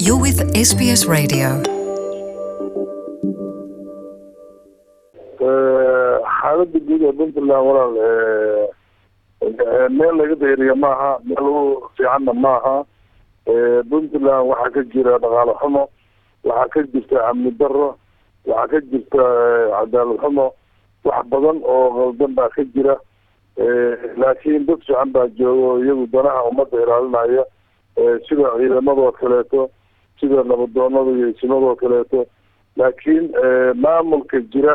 You're with SBS Radio. xaaladda guud ee puntland walaal meel laga dayriya maaha meel u fiicanna maaha puntland waxaa ka jira dhaqaale xumo waxaa ka jirta amni daro waxaa ka jirta cadaalad xumo wax badan oo qaldan baa ka jira laakiin dad fiican baa jooga oo iyagu danaha ummadda ilaalinaya sida ciidamadoo kaleeto sida nabadoonada iyo isimadoo kaleeto laakiin maamulka jira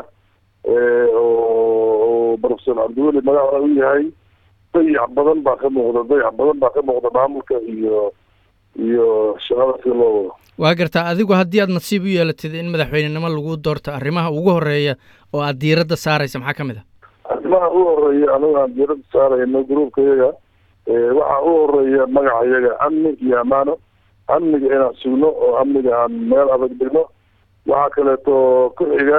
oo professor cabdiweli madaxda u yahay dayac badan baa ka muuqda dayac badan baa ka muuqda maamulka iyo iyo shaqada sida loo wado waa gartaa adigu haddii aad nasiib u yeelatid in madaxweynenimo lagu doorto arrimaha ugu horeeya oo aad diiradda saaraysa maxaa ka mid a arrimaha u horeeya anigu aan diiradda saarayno gruubka yaga waxaa u horeeya magaca yaga amni iyo amaano amniga inaan sugno oo amniga aan meel adag dhigno waxaa kaleeto ku xiga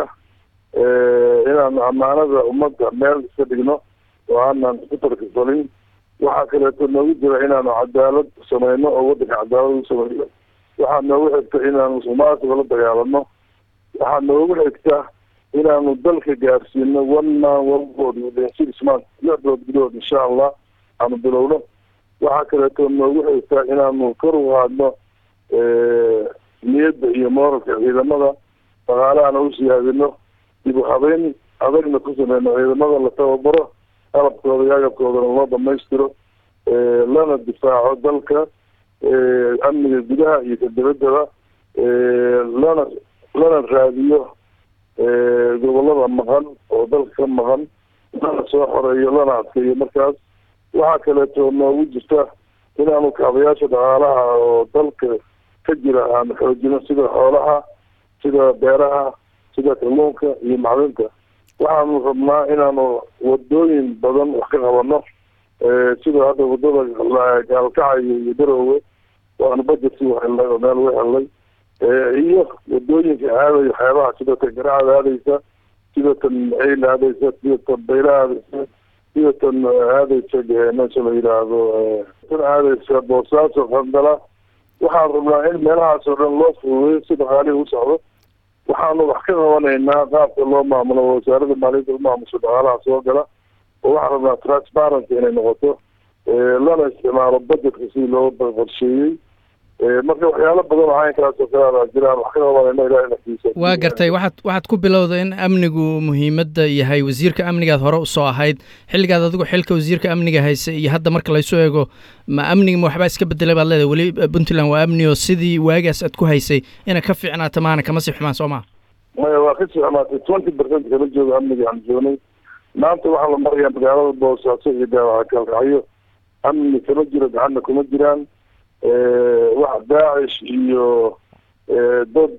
inaan amaanada ummadda meel iska dhigno oo aanan isku tarkisalin waxaa kaleeto noogu jira inaanu cadaalad sameyno oo waddanka cadaalad u sameyno waxaa noogu xigta inaanu musuqmaasuqa la dagaalano waxaa noogu xigta inaanu dalka gaarsiino one man one vote within six months lix bilood gudahood insha allah aanu bilowno waxaa kaleeto noogu xigta inaanu kor u qaadno niyadda iyo mooralka ciidamada dhaqaalahana u siyaadino dib u habeyn adagna ku sameyno ciidamada la tababaro qalabkooda iyo agabkoodana loo dhamaystiro lana difaaco dalka amniga gudaha iyo ka dibaddaba lana lana raadiyo gobolada maqan oo dalka ka maqan lana soo xoreeyo lana adkeeyo markaas waxaa kaleeto noogu jirta inaanu kaabayaasha dhaqaalaha oo dalka ka jira aan xoojino sida xoolaha sida beeraha sida kalluunka iyo macdinta waxaanu rabnaa inaanu wadooyin badan wax ka qabano sida hadda wadada gaalkacyo iyo daroowe waanu bajet u helnay oo meel u helnay iyo wadooyinka aadayo xeebaha sida tan garacada aadaysa sida tan eyl aadaysa sida tan bayla aadaysa sida tan aadaysa meesha la yidhaahdo tan aadaysa boosaaso qandala waxaan rabnaa in meelahaas oo dhan loo fududeyo si dhaqaalihii u socdo waxaanu wax ka qabanaynaa qaabka loo maamulo wasaaradda maaliyadda u maamusho dhaqaalaha soo gala oo waxaan rabnaa transparency inay noqoto lana isticmaalo budgetka sidii loo qorsheeyey marka waxyaalo badan oo caynkaas oo kale jiraan wax ka qabanayna ilahay naftiisa waa gartay waxaad waxaad ku bilowda in amnigu muhiimadda yahay wasiirka amnigaad hore usoo ahayd xilligaad adigu xilka wasiirka amniga haysa iyo hadda marka laysu eego ma amniga ma waxbaa iska bedelay baad leedahay weli puntland waa amni oo sidii waagaas aad ku haysay ina ka fiicnaata maana kama sii xumaan soo maha maya waa kasii xumaatay twenty percent kala jooga amniga aan joognay maanta waxaa la marayaa magaalada boosaaso iyo daawaca kalkacyo amni kama jiro gacanna kuma jiraan wax daacish iyo dad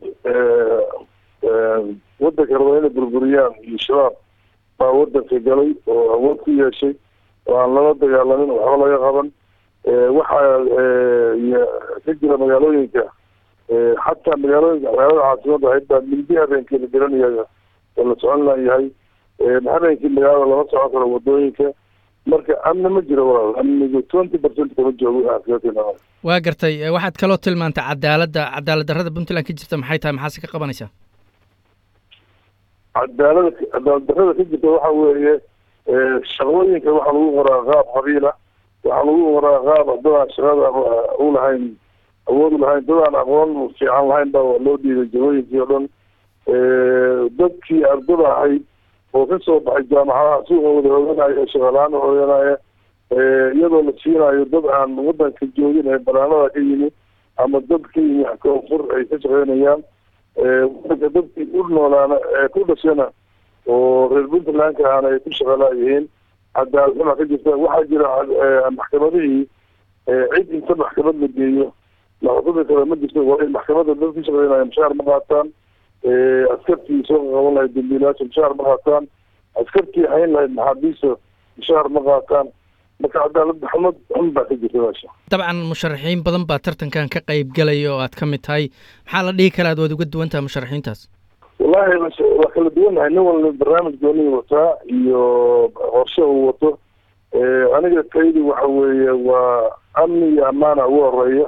waddanka raba inay burburiyaan iyo shabaab baa waddanka galay oo awood ku yeeshay oo aan lala dagaalamin waxba laga qaban waxaa ka jira magaalooyinka xataa magaalooyinka magaalada caasimada ahayd baa mildi habeenkii la garanaya oo la socon layahay habeenkii magaalada lama socon karo wadooyinka marka amni ma jiro walaal amnigu twenty percent kama joogo waa gartay waxaad kaloo tilmaantay cadaaladda cadaalad darrada puntland ka jirta maxay tahay maxaase ka qabanaysaa cadaalada cadaalad darrada ka jirta waxa weeye shaqooyinka waxaa lagu qoraa qaab qabiila waxaa lagu qoraa qaab dadaan shaqada u lahayn awood u lahayn dadaan aqoon fiican lahayn baa loo dhiibay jagooyinkii oo dhan dadkii ardada ahayd oo ka soo baxay jaamacadaha suuqa wada hooganaya shaqalaan hooganaya iyadoo la siinayo dad aan waddanka joogin ee banaanada ka yimi ama dad ka yimi koonfur ay ka shaqeynayaan waddanka dadkii u noolaana ee ku dhashana oo reer puntlandka ahna ay ku shaqalaayihiin cadaalad xuma ka jirta waxaa jira maxkamadihii cid inta maxkamad la geeyo la xukumi kara ma jirto waa in maxkamadda dad ka shaqeynaya mushaar ma qaataan askartii soo qaban lahayd dambiilayaasha mushaar ma qaataan askartii hayn lahayd maxaabiista mushaar ma qaataan marka cadaalad xumad xun baa ka jirta meesha dabcan musharaxiin badan baa tartankan ka qayb galaya oo aad ka mid tahay maxaa la dhihi karaa ad waad uga duwan tahay musharaxiintaas wallahi waa kala duwannahay nin walba barnaamij goonihi wataa iyo qorshe uu wato aniga taydi waxa weeye waa amni iyo ammaana ugu horeeya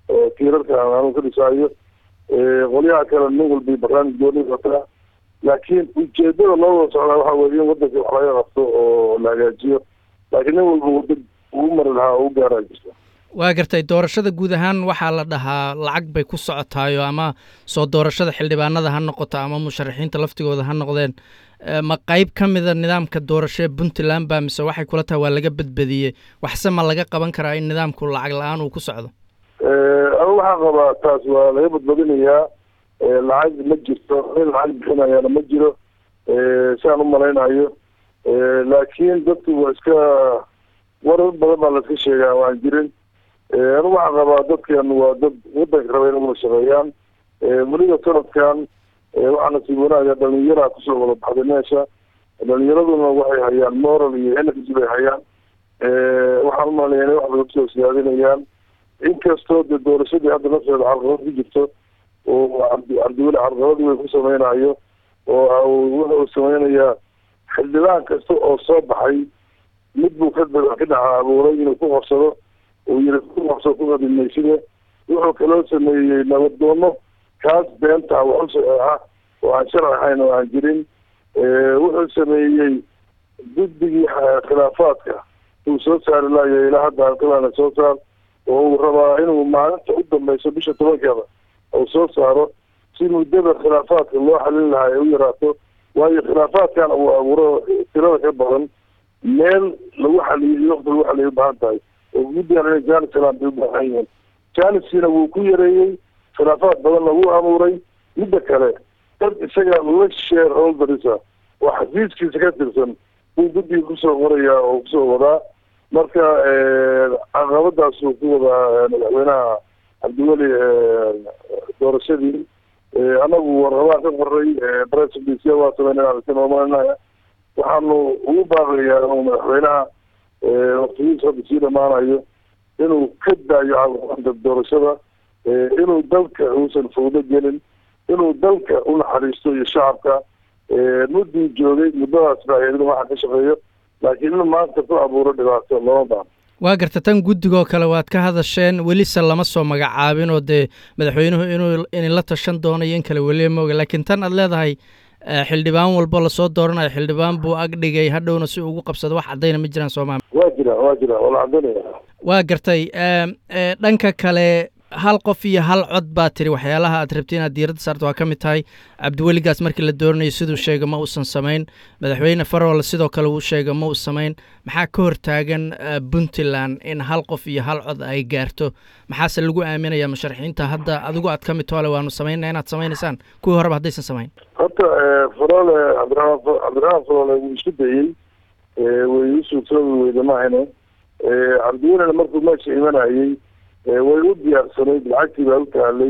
tiirarka anu ka dhisaayo qolyaha kale nin walba barnaamij gooni wataa laakiin ujeedada loo wada socdaa waxa weye in wadanka wax laga qabto oo la hagaajiyo laakiin nin walba wada ugu mari lahaa oo u gaaraa jirta waa gartay doorashada guud ahaan waxaa la dhahaa lacag bay ku socotaayo ama soo doorashada xildhibaanada ha noqoto ama musharaxiinta laftigooda ha noqdeen ma qeyb ka mida nidaamka doorashee puntland ba mise waxay kula tahay waa laga badbadiyey waxse ma laga qaban karaa in nidaamku lacag la-aan uu ku socdo anu waxaan qabaa taas waa laga badbadinayaa lacag ma jirto in lacag bixinayaana ma jiro siaan u malaynayo laakiin dadku waa iska warar badan baa laiska sheegaa waan jirin anu waxaan qabaa dadkan waa dad wadanka raba inay wada shaqeeyaan weliba sanadkan waxaa nasiib wanaaga dhalinyaraa kusoo wada baxday meesha dhalinyaraduna waxay hayaan moral iyo energy bay hayaan waxaan umalaya inay wax badan kusoo siyaadinayaan inkastoo dee doorashadii hadda nafteeda carqabad ku jirto oo cabdiweli carqabad weyn ku sameynayo oo wuxuu sameynayaa xildhibaan kasta oo soo baxay mid buu ka ka dhaca abuuray inuu ku qabsado uu yiri ku qabsado ku qadimayside wuxuu kaloo sameeyey nabadoono kaas beenta wax ah oo aan sharci ahayn oo aan jirin wuxuu sameeyey guddigii khilaafaadka uu soo saari lahayo ilaa hadda alkalana soo saar oo uu rabaa inuu maalinta u dambeyso bisha tobankeeda uu soo saaro si muddada khilaafaadka loo xalin lahaa ay u yaraato waayo khilaafaadkan uu abuuro tirada ka badan meel lagu xaliyo iyo waqti lagu xaliyo ubaahan tahay oo guddigan inay janis helaan bay ubaahan yihiin janiskiina wuu ku yareeyey khilaafaad badanna wuu abuuray midda kale dad isaga la share holderisa oo xafiiskiisa ka tirsan buu guddiga kusoo qorayaa oo kusoo wadaa marka caqabadaasuu ku wadaa madaxweynaha cabdiweli doorashadii anagu warrabaan ka qoray bresidency waa sameynaa waxaanu ugu baaqayaa inuu madaxweynaha waqtigiisa hadda sii dhamaanayo inuu ka daayo caqabada doorashada inuu dalka uusan fawdo gelin inuu dalka u naxariisto iyo shacabka mudduu joogay muddadaas baa iyadna waxaa ka shaqeeyo laakiin in maanta ku abuuro dhibaato lama baano waa garta tan guddigoo kale waad ka hadasheen welise lama soo magacaabin oo dee madaxweynuhu inuu inla tashan doonayo in kale weliba mooga laakiin tan aad leedahay xildhibaan walbo lasoo dooranayo xildhibaan buu ag dhigay hadhowna si ugu qabsado wax caddayna ma jiraan soomaalia waa jira waa jira waa la caddaynaya waa gartay dhanka kale hal qof iyo hal cod baa tiri waxyaalaha aad rabti inaad diiradda saarto waa ka mid tahay cabdiweligaas markii la dooranayo siduu sheega ma uusan samayn madaxweyne farol sidoo kale uu sheega ma uu samayn maxaa ka hortaagan puntland in hal qof iyo hal cod ay gaarto maxaase lagu aaminaya musharaxiinta hadda adigu aad ka mid toole waanu samaynaa inaad samaynaysaan kuwii horeba haddaysan samayn horta farole cabdiramaan cabdiraxmaan farole wuu isku dayey way u suurtoobi weyda maahane cabdiwelina markuu meesha imanayey way u diyaarsanayd lacagtii baa u taalay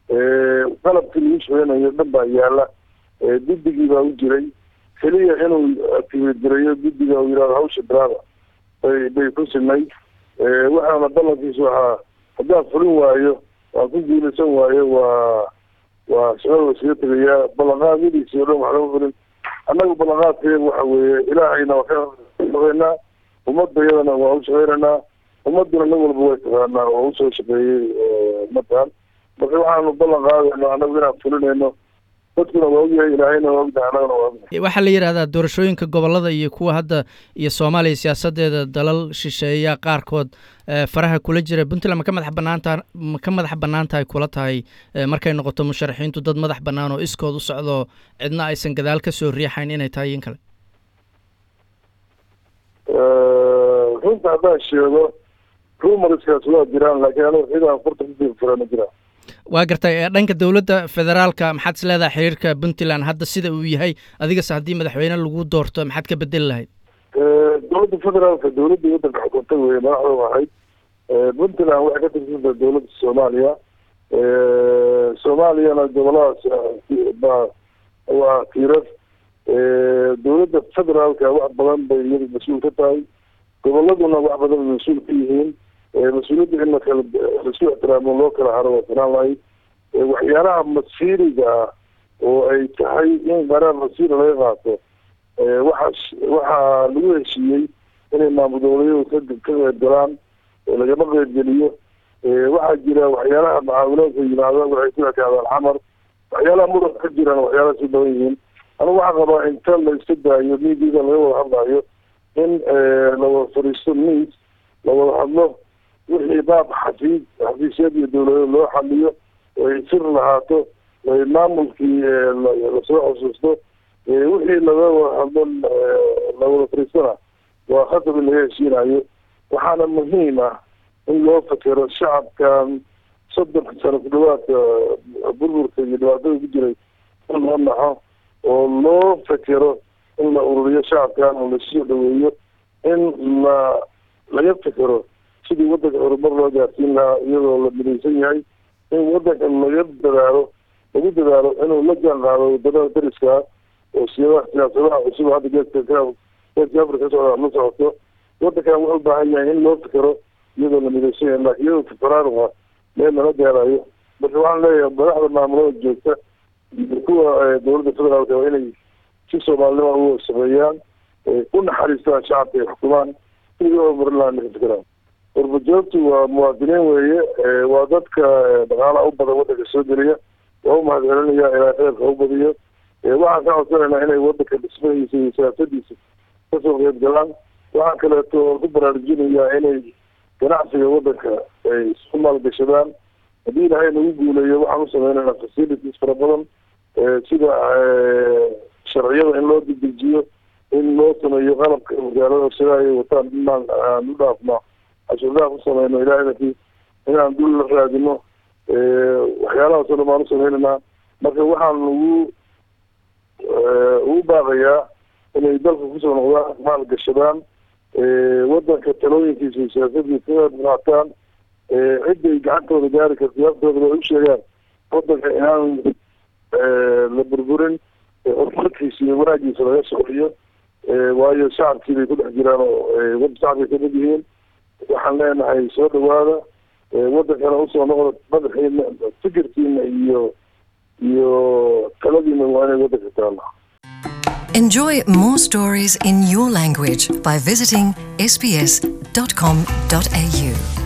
qalabkii lagu shaqeynayo dhan baa yaala guddigii baa u jiray keliya inuu akibadirayo guddiga uu yihahdo hawsha biraada bay bay ku sinay waxaana ballankiisu ahaa haddaan fulin waayo waan ku guulaysan waayo waa waa shaqada iskaga tegayaa ballanqaadyadiisi o dhan wax lama fulin annaga ballanqaadkeedu waxa weeye ilaahayna waa ka shaqeynaa ummadayadana waa u shaqeynaynaa ummaduna nin walba way taqaanaa oo usoo shaqeeyey ummadan marka waxaanu ballan qaadayno annagu inaan fulinayno dadkuna waa ogyahay ilaahayna waa ogyahay annagana waa ogyahay waxaa la yidhahdaa doorashooyinka gobolada iyo kuwa hadda iyo soomaaliya siyaasadeeda dalal shisheeya qaarkood faraha kula jira puntland ma ka madax banaanta ma ka madax bannaan tahay kula tahay markay noqoto musharaxiintu dad madax bannaan oo iskood u socdo cidna aysan gadaal ka soo riixayn inay tahay in kale runta haddaan sheego rumarskaas waa jiraan laakiin anigu cidaan furta ku fira ma jiraan waa gartay dhanka dowladda federaalka maxaad is leedahay xiriirka puntland hadda sida uu yahay adigase haddii madaxweyne lagu doorto maxaad ka bedeli lahayd dowladda federaalka dowladdii waddanka xukuntay weye madaxda ahayd puntland waxay ka tirsantahay dowladda soomaaliya soomaaliyana goboladaas baa waa tiirar dowladda federaalka wax badan bay iyada mas-uul ka tahay goboladuna wax badan bay mas-uul ka yihiin mas-uuliyadda in lakala laisku ixtiraamo loo kala haro waa filaan lahayd waxyaalaha masiiriga ah oo ay tahay in qaraar masiira laga qaato waxaa waxaa lagu heshiiyey inay maamul goboleedyadu ka ka qeyb galaan lagama qeybgeliyo waxaa jira waxyaalaha mucaawiloodka yimaada waxay ku ekaadaan xamar waxyaalaha muranka ka jiraan waxyaalaha si badan yihiin anigu waxaan qabaa inta la iska daayo miidiada laga wada hadlayo in lawada fadhiisto miis lawada hadlo wixii baab xafiis xafiisyad iyo dawladeed loo xaliyo ay sir lahaato maamulkii lasoo xusuusto wixii laga wada hadlo lawada fadhiistana waa khatab in laga heshiinayo waxaana muhiim ah in loo fekero shacabkan soddonka sano ku dhawaadka burburka iyo dhibaatada ku jiray in loo naxo oo loo fekero in la ururiyo shacabkan oo lasoo dhaweeyo in la laga fekero sidii waddanka horumar loo gaarsiin lahaa iyadoo la midaysan yahay in waddanka laga dadaalo lagu dadaalo inuu la jaan qaado wadamada dariska oo siyaa siyaasadaha cusub hadda geeska geeska africa ka socda la socoto waddankan wuxuu u baahan yahay in loo fekero iyadoo la midaysan yahay laakiin iyadoo fikeraanua meel lala gaarayo marka waxaan leeyahay madaxda maamulada joogta iyo kuwa dowladda federaalka waa inay si soomaalinima u sameeyaan u naxariistaan shacabka ay xukumaan sidii horumarin lahaa ninka fikiraan warbajoogtu waa muwaadiniin weeye waa dadka dhaqaalaha u badan waddanka soo geliya waa u mahad celinaya ilaa kheyrka u badiyo waxaan ka codsanaynaa inay waddanka dhismahiisa iyo siyaasadiisa kasoo qeyb galaan waxaan kaleeto ku baraarujinayaa inay ganacsiga waddanka ay isku maalgashadaan haddii ilaahay nagu guuleeyo waxaan u sameynaynaa facilities fara badan sida sharciyada in loo dedejiyo in loo sameeyo qalabka magaalada sida ay wataan inaan aan u dhaafno cashuurdaaf u sameyno ilaahayna inaan dul la raadino waxyaalahaasoo dhan baan u sameynaynaa marka waxaan ugu ugu baaqayaa inay dalka kusoo noqdaan maal gashadaan waddanka talooyinkiisa iyo siyaasadiisa qaataan ciday gacantooda gaari karta yaabtooda ay u sheegaan waddanka inaan la burburin horumarkiisa iyo wanaagiisa laga socoriyo waayo shacabkii bay ku dhex jiraan oo wada shacabkay kamid yihiin waxaan leenahay soo dhawaada waddankana usoo noqda madaxiina fikirkiina iyo iyo taladiina waa inay waddanka taalla Enjoy more stories in your language by visiting sbs.com.au.